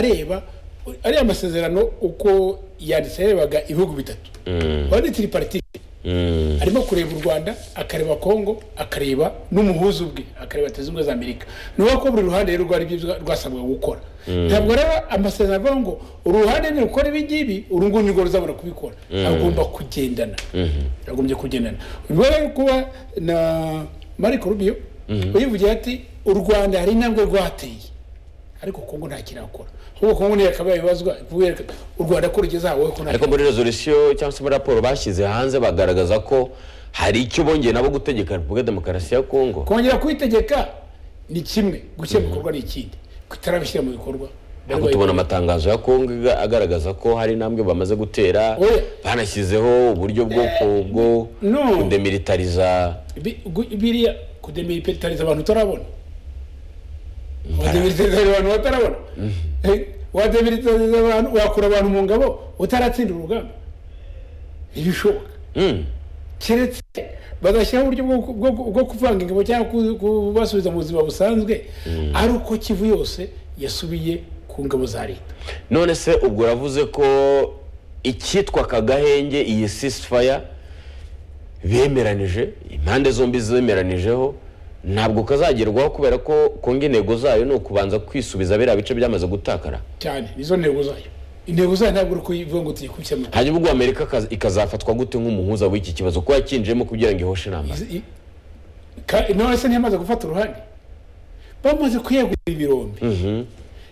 areba ariya masezerano uko yanditse yarebaga ibihugu bitatu wari tiriparitike arimo kureba u rwanda akareba kongo akareba n'umuhuza ubwe akareba leta zunze ubumwe za amerika ni ukuvuga ko buri ruhande rero rwari ibyo rwasabwa gukora ntabwo rero amasezerano avuga ngo uruhande ni rukora ibi ngibi uru nguru nirwo ruzabura kubikora agomba kugendana agombye kugendana ubwo rero kuba na mariko rubiyo uyivugira ati u rwanda hari intambwe rwateye ariko kongo nta kintu akora ahubwo kongo niyo yakabaye ibazwa u rwanda ko rugeze aho wowe ko nta ariko muri rezolisiyo cyangwa se muri raporo bashyize hanze bagaragaza ko hari icyo bongeye nabo gutegeka repubulika ya demokarasi ya kongo kongera kuyitegeka ni kimwe gushyira mu bikorwa ni ikindi kutarabishyira mu bikorwa ahubwo tubona amatangazo ya kongo iga- agaragaza ko hari intambwe bamaze gutera Oya. banashyizeho uburyo bwo ku- bwo no. kudemilitariza Bi- gu- biriya kudemeritariza abantu utarabona wademeritariza abantu batarabona Eh, wademeritariza abantu wakura abantu mu ngabo utaratsindira urugamba ntibishoboka Mm. keretse bagashyiraho uburyo bwo- bwo- bwo kuvanga ingabo cyangwa ku- kubasubiza mu buzima busanzwe ari uko kivu yose yasubiye ku ngabo za leta none se ubwo uravuze ko icyitwa kagahenge iyi sisifaya bemeranije impande zombi zemeranijeho ntabwo kazagerwaho kubera ko kongo intego zayo ni ukubanza kwisubiza biriya bice byamaze gutakara cyane nizo ntego zayo intego zayo ntabwo uri kuyivuga ngo tuyikubise mu hanyuma ubwo amerika ikaza- ikazafatwa gute nk'umuhuza w'iki kibazo ko yakinjiyemo kugira ngo ihoshe intambara Izi- i- ka- none se ntiyamaze gufata uruhande bamaze kuyegura ibirombe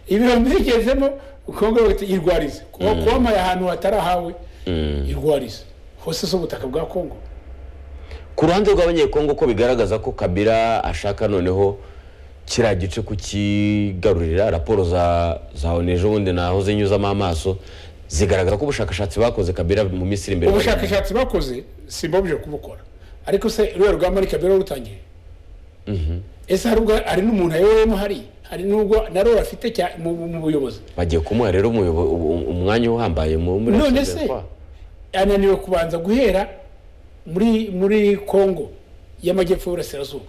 ibirombe bigezemo kongo bahita irwariza kuba kuwamaye ahantu hatari ahawe irwariza hose si ubutaka bwa kongo ku ruhande rw'abanyekongo ko bigaragaza ko kabira ashaka noneho kiriya gice kukigarurira raporo za za onu ejobundi nahoze nyuzamo amaso zigaragaza ko ubushakashatsi bakoze kabira mu minsi iri imbere ubushakashatsi bakoze simbabuje kubukora ariko se ruriya rugamba ni kabera rutangiye ese hari ubwo hari n'umuntu ayoboyemo hariya hari n'ubwo na rura afite cya- mu mu- mu buyobozi bagiye kumuha rero umuyobo- u- umwanya uhambaye mu muri none Senderi se kwa. ananiwe kubanza guhera muri muri kongo y'amajyepfo y'uburasirazuba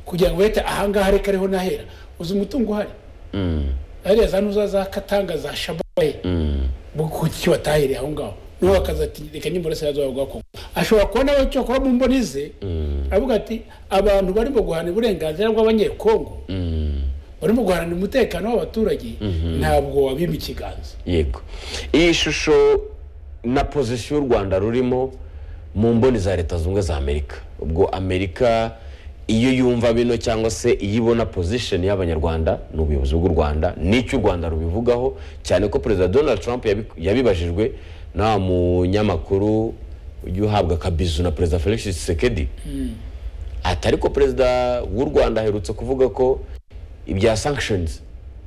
kugira ngo bahite ahangaha reka ariho nahera uzi umutungo uhari hariya za nuza za katanga za shabaye kuki batahereye aho ngaho niho akaza ati reka njye burasirazuba bwa kongo ashobora kubona nawe cyokora mu mboni ze avuga ati abantu barimo guhana uburenganzira bw'abanyekongo barimo guharanira umutekano w'abaturage ntabwo wabima ikiganza yego iyi shusho na pozisiyo u rwanda rurimo mu mboni za leta zunze ubumwe za amerika ubwo amerika iyo yumva bino cyangwa se iyo ibona pozisheni y'abanyarwanda ni ubuyobozi bw'u rwanda n'icyo u rwanda rubivugaho cyane ko perezida donald trump yabi- yabibajijwe na wa munyamakuru ujya uhabwa akabizu na perezida felix tshisekedi ati ariko perezida w'u rwanda aherutse kuvuga ko ibya sanctions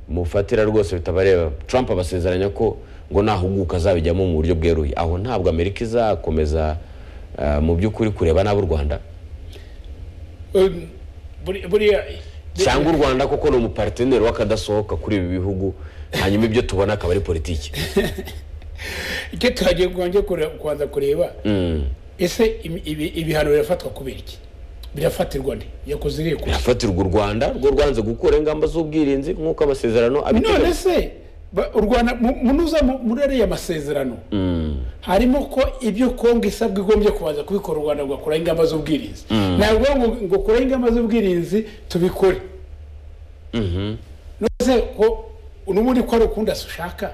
mufatira rwose bitabareba trump abasezeranya ko ngo nahuguka azabijyamo mu buryo bweruye aho ntabwo amerika izakomeza eh, mu by'ukuri kureba nabi u rwanda Um, buri- buriya cyangwa u rwanda kuko ni umuparteneri w'akadasohoka kuri ibi bihugu hanyuma ibyo tubona akaba ari politiki icyo tuhagiye kubanza kure- kubanza kureba ese ibi- ibi- ibihano birafatwa kubera iki birafatirwa nde yakoze iriya kosa irafatirwa u rwanda rwo rwanze gukora ingamba z'ubwirinzi nk'uko amasezerano none abiteganya se ba- u rwanda mu- munuza mu- muri ariya masezerano harimo ko ibyo kongo isabwa igombye kubanza kubikora u rwanda rugakuraho ingamba z'ubwirinzi ntabwo ngo ngo kureho ingamba z'ubwirinzi tubikore none se ko n'ubundi ko ari ukundi ushaka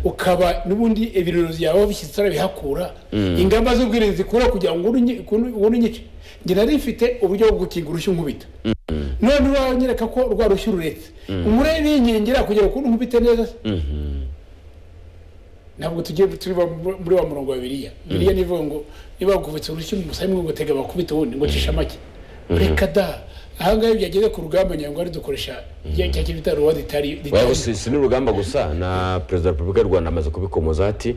ukaba n'ubundi ibirori byawe bishyitsi urabihakura ingamba z'ubwirinzi kure kugira ngo ubone unyice njye nari mfite uburyo bwo gukinga urushyi nkubita none iwawe nyereka ko rwa rushyi ururetse umurebe yinyingira kugira ngo ukuntu nkubite neza se ntabwo tugiye turi wa- muri wa murongo wa biriya biriya ni ivuga ngo niba wakubitse urushyi mu musaya ngo tega bakubite ubundi ngo cishe make reka da ahangaha iyo byageze ku rugamba nyango ari dukoresha cya kintu bita ruwa ritari Oya, si si n'urugamba gusa na perezida wa repubulika y'u rwanda amaze kubikomoza ati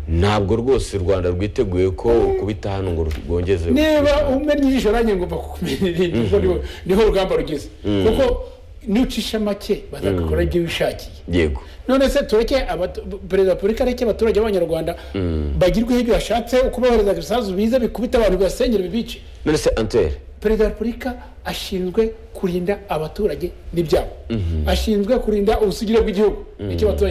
ntabwo rwose u rwanda rwiteguye ko kubita hano ngo rwongeze niba umennye ijisho nanjye ngomba kukumenya irindi kuko niho niho urugamba rugeze kuko n'ucisha make bazagakora ibyo wishakiye yego none se tureke abatu- perezida wa repubulika areke abaturage b'abanyarwanda bagirweho ibyo bashatse uko bohereza ibisasu biza bikubita abantu bibasenyera bibice none se antere perezida wa repubulika ashinzwe kurinda abaturage n'ibyabo ashinzwe kurinda ubusugire bw'igihugu nicyo abaturage